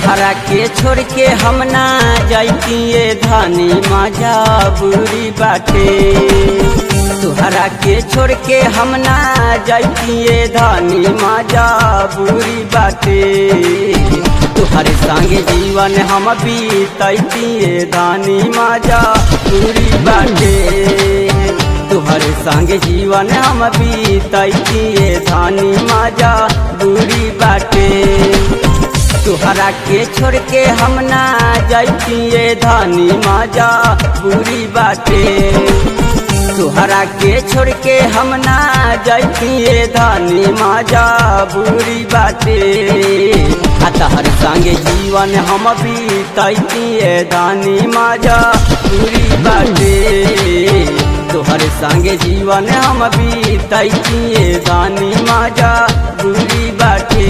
तोहरा के छोड़ के हम ना जैतिए धनी मजा बुरी बाटे तोहरा के छोड़ के हम ना जैतिए धनी मजा बुरी बाटे तोहरे संगे जीवन हम बीतैतिए धनी मजा बुरी बाटे तोहरे संगे जीवन हम बीतैतिए धनी मजा बुरी बाटे तोहरा के छोड़ के हम ना जैतिए धनी मजा बुरी बाटे तोहरा के छोड़ के हम ना जैतिए धनी मजा बुरी बाटे आ तहर संगे जीवन हम बीतैतिए धनी मजा बुरी बाटे तोहर संगे जीवन हम बीतैतिए धनी मजा बुरी बाटे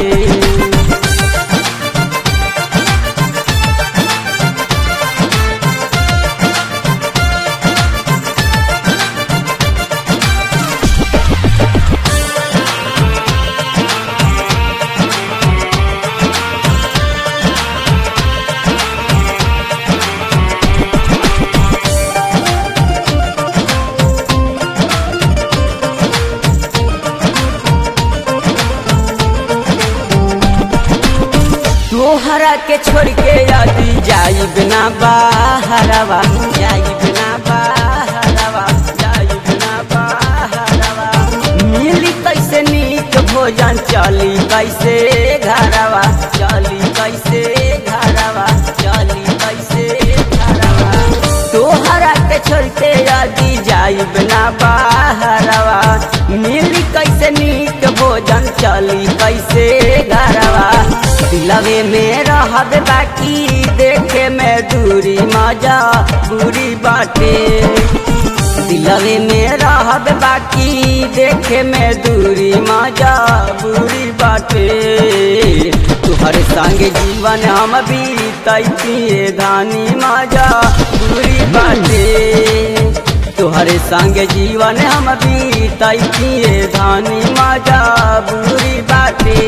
तोहरा के छोड़ के यदि जाई बिना बाहरवा जाई बिना बाहरवा जाई बिना बाहरवा मिली कैसे नीक भोजन चली कैसे घरवा चली कैसे घरवा चली कैसे घरवा तोहरा के छोड़ के यदि जाई बिना बाहरवा मिली कैसे नीक भोजन चली कैसे घरवा दिलवे में रहब बाकी देखे में दूरी मजा बुरी बाटे दिलवे में रहब बाकी देखे में दूरी मजा बुरी बाटे तुहर संग जीवन हम बीतैतिए धानी मजा बुरी बाटे तुहरे संग जीवन हम बीतैतिए धानी मजा बुरी बाटे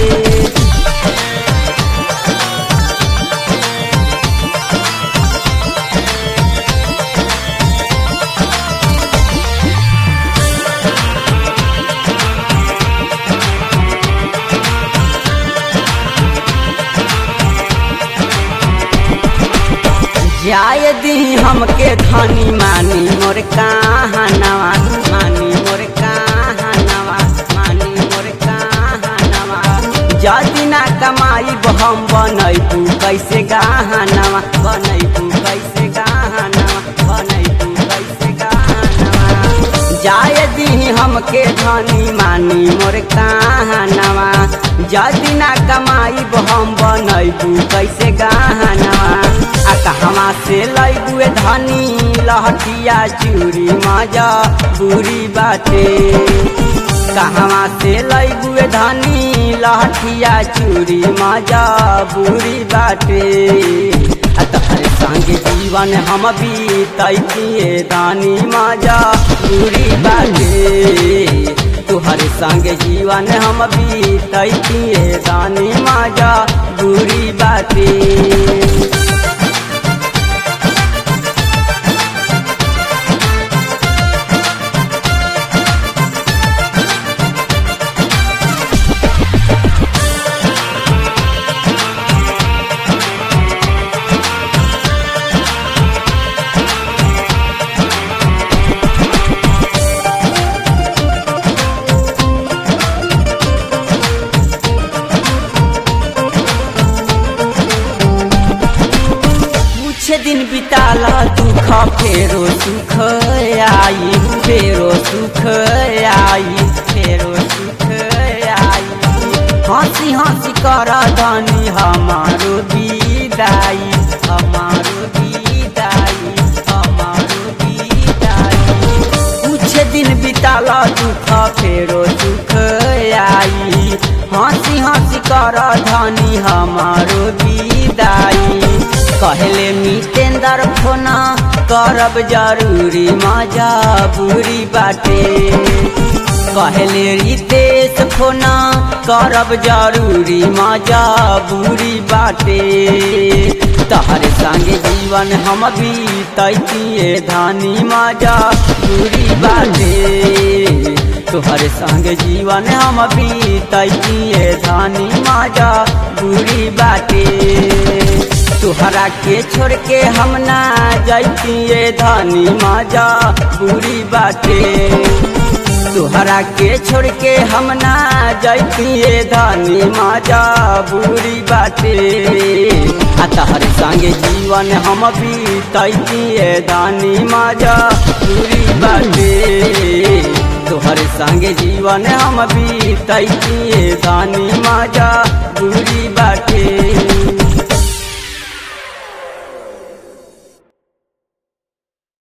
जाय दी हमके धनी मानी मोर कहानवा मानी मोर कहानवा मानी मोर कहानवा जदि ना कमाई हम बनैबू कैसे गहनवा बनैबू कैसे गहनवा बनैबू कैसे गहनवा जाय दी हमके धनी मानी मोर कहानवा जदि ना कमाई हम बनैबू कैसे गहनवा आ कहवा से लैबुए धनी लहटिया चूरी मजा बुरी बाटे कहवा से लैबुए धनी लहटिया चूरी मजा बुरी बाटे आ तहरे संगे जीवन हम बीतैतिए दानी मजा बुरी बाटे तुहरे संगे जीवन हम बीतैतिए दानी मजा बुरी बाटे कुछ दिन बिताला दुख फेरो सुख आई फेरो सुख आई फेरो सुख आई हंसी हंसी कर धनी हमारो विदाई हमारो विदाई हमारो विदाई कुछ दिन बिताला दुख फेरो सुख आई हंसी हंसी कर धनी हमारो विदाई कहले मितेंद्र फोना करब जरूरी मजा बुरी बाटे कहले रितेश फोना करब जरूरी मजा बुरी बाटे तहरे संगे जीवन हम बीतैतिए धानी मजा बुरी बाटे तोहरे संगे जीवन हम बीतैतिए धानी मजा बुरी बाटे तुहरा के छोड़ के हम ना जैतिए धानी मजा बुरी बाटे तुहरा के छोड़ के हम ना जैतिए धानी मजा बुरी बाटे आ तहरे संगे जीवन हम बीतैतिए धानी मजा बुरी बाटे तोहरे संगे जीवन हम बीतैतिए धानी मजा बुरी बाटे